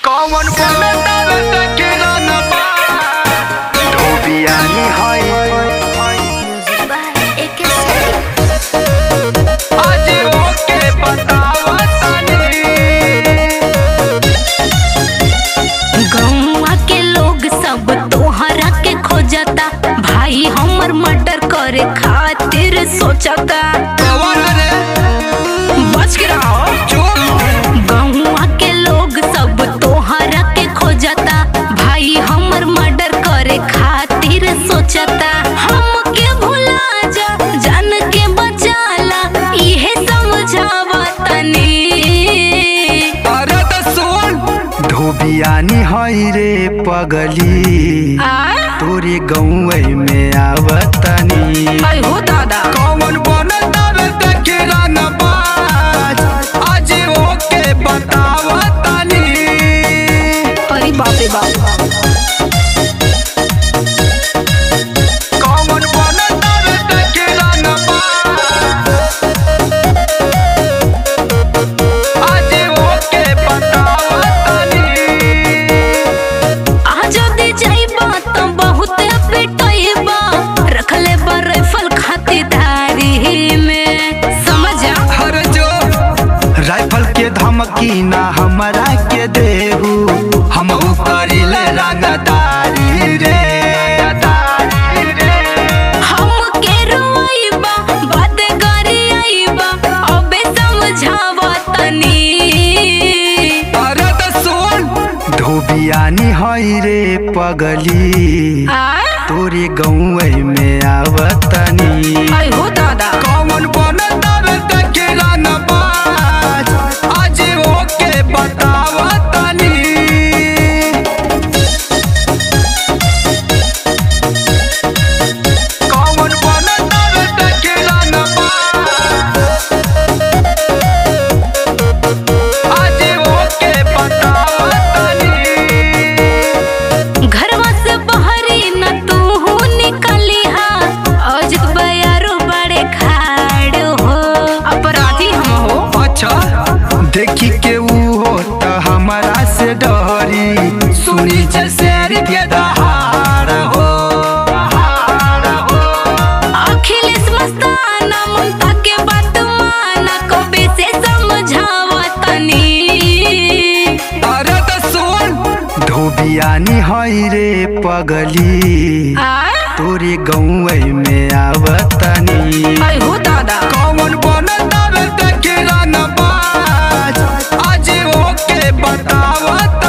कौन बोलतावे सकेला न बा धोबियानी है आज ओके बतावा तनी गौवा के लोग सब तोहरा के खोजता भाई हमर मर्डर करे खातिर सोचता कौन रे बच के रहो चुप गौवा के लोग सब तोहरा के खोजता भाई हमर मर्डर करे खातिर सोचता हमके भुला जा जान के बचाला इहे समझावा तनी अरे तो सुन धोबियानी है रे पगली आ तोरे गौवे में आवतनी आई हो दादा कौन बनतावे सकेला न बाज आज ओके बतावा तनी अरे बाप रे बाप कौन बनतावे सकेला न बाज आज ओके बतावा तनी आ जदी जाइबा त बहुत पिटइबा रखले बा राइफल खातिरदारी में समझ जा हर जो राइफल के धमकी ना हमरा के देहू हम करिले रंगदारी रे रंगदारी रे हम के रोइबा बात करी आइबा अबे समझावा तनी अरे तो सुन धोबियानी है रे पगली आ तोरे गौवे में आवतनी आई हो दादा कौन बनतावे सकेला न बाज आज ओके बतावा तनी कौन बनतावे सकेला न बाज आज ओके बतावा तनी घरवा से बहरी न तू निकलिहा अजित बयारो बड़े खाड़ हो अपराधी हम हो अच्छा देखी के ऊ हो त हमारा से डरी सुनी जे शेर के दहाड़ हो दहाड़ हो अखिलेश मस्ताना ममता के बात माना कबे से समझावा तनी अरे तो सुन धोबियानी है रे पगली आ तोरे गौवे में आवतनी आई हो दादा कौन बनतावे सकेला न बाज आज ओके बतावा